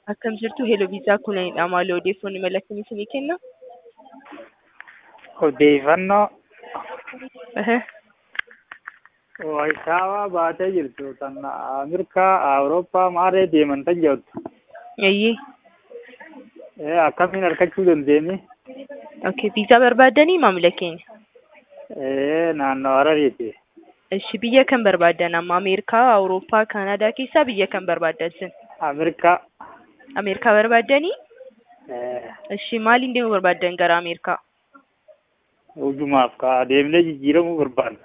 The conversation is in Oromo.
Akkam jirtu Hello Viisaa kunanidha. Maali odeeffannoo mala akkamii isinii kenna? Odeeffannoo Ehe. Warshaawaa baatee jirtu kan Ameerikaa, Awurooppaa maarree deeman tan jirtu. Eeyyee. Eh, Akkamiin argachuu dandeenye? Okay, viizaa barbaaddanii maamila keenya? Eh, Naannoo Harariiti. Ishi biyya kam barbaaddan amma Ameerikaa, Awurooppaa, Kaanaadaa keessaa biyya kam barbaaddan isin? Ameerikaa. Ameerikaa barbaaddanii? Eh, Ishi maaliin deemuu barbaaddan gara Ameerikaa? Hujumaaf ka deemnee jijjiiramuu barbaanna.